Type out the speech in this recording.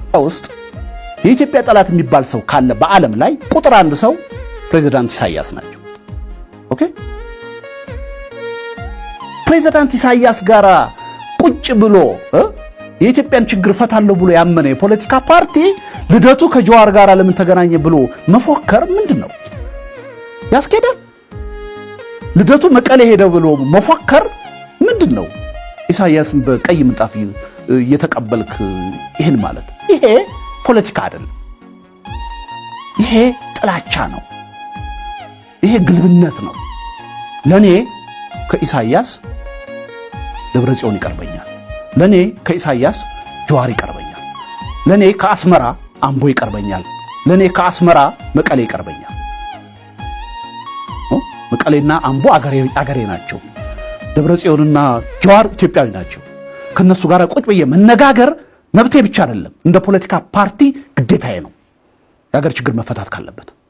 ውስጥ የኢትዮጵያ ጠላት የሚባል ሰው ካለ በዓለም ላይ ቁጥር አንድ ሰው ፕሬዚዳንት ኢሳያስ ናቸው። ኦኬ ፕሬዚዳንት ኢሳያስ ጋራ ቁጭ ብሎ እ የኢትዮጵያን ችግር ፈታለሁ ብሎ ያመነ የፖለቲካ ፓርቲ ልደቱ ከጀዋር ጋር ለምን ተገናኘ ብሎ መፎከር ምንድን ነው ያስኬዳል? ልደቱ መቀሌ ሄደ ብሎ መፎከር ምንድን ነው? ኢሳያስን በቀይ ምንጣፍ እየተቀበልክ ይህን ማለት ይሄ ፖለቲካ አይደለም። ይሄ ጥላቻ ነው። ይሄ ግልብነት ነው። ለኔ ከኢሳያስ ደብረ ጽዮን ይቀርበኛል። ለኔ ከኢሳያስ ጀዋር ይቀርበኛል። ለኔ ከአስመራ አምቦ ይቀርበኛል። ለኔ ከአስመራ መቀሌ ይቀርበኛል። መቀሌና አምቦ አገሬ ናቸው። ደብረ ጽዮንና ጀዋር ኢትዮጵያዊ ናቸው። ከነሱ ጋር ቁጭ ብዬ መነጋገር መብቴ ብቻ አይደለም፣ እንደ ፖለቲካ ፓርቲ ግዴታዬ ነው። የሀገር ችግር መፈታት ካለበት